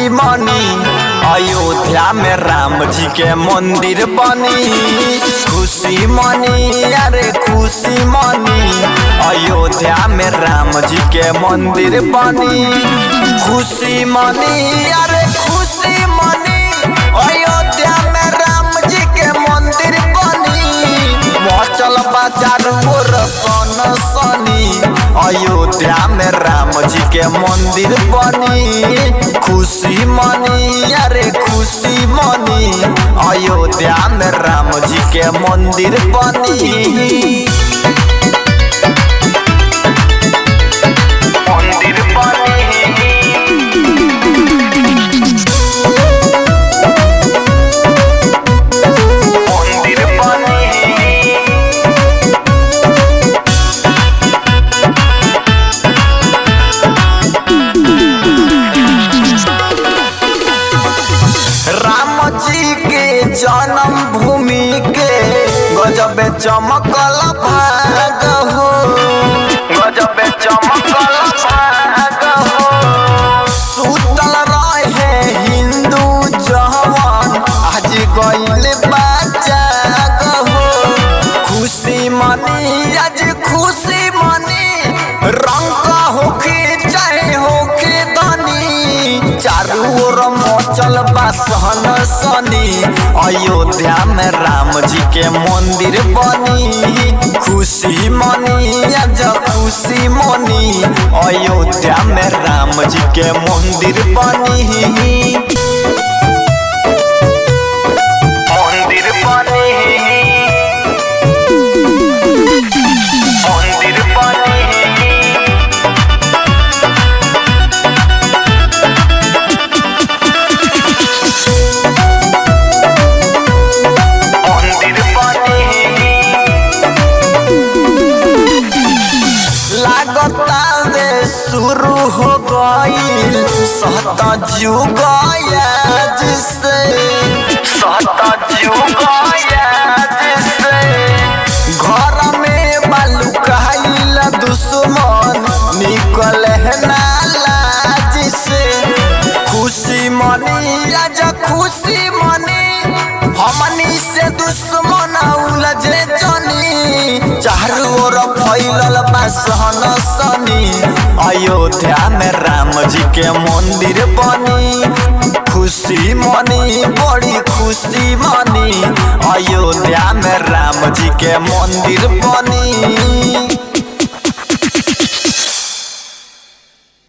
खुशी मनी अयोध्या में राम जी के मंदिर बनी खुशी मनी अरे खुशी मनी अयोध्या में राम जी के मंदिर बनी खुशी मनी अरे खुशी मनी अयोध्या में राम जी के मंदिर बनी मचल बाजार मोर सन सनी अयोध्या में राम जी के मंदिर बनी खुशी मनी अरे खुशी मनी अयोध्या में राम जी के मंदिर बनी मंदिर बनी मंदिर बनी राम जी के जन्म भूमि के गजब चमकल भाग हो गजब चमकल भाग हो सुतल रहे हिंदू जवान आज गइल बाजाग हो खुशी मनी आज खुशी मनी रंग का होके चाहे होके धनी चारू ओर मचल बा सहन सनी अयोध्या में राम जी के मंदिर बनी खुशी मनी आज खुशी मनी अयोध्या में राम जी के मंदिर बनी मंदिर बनी मंदिर बनी मंदिर बनी लागता रे शुरू हो गईल सत जुग जिसे सत जुग जिसे घर में बालू कहल दुश्मन निकल है नाला जिसे खुशी मनी आज खुशी मनी हमनी से दुश्मन उलझे जनी चारू ओर फैलल बा सहन सनी अयोध्या में राम जी के मंदिर बनी खुशी मनी बड़ी खुशी मनी अयोध्या में राम जी के मंदिर बनी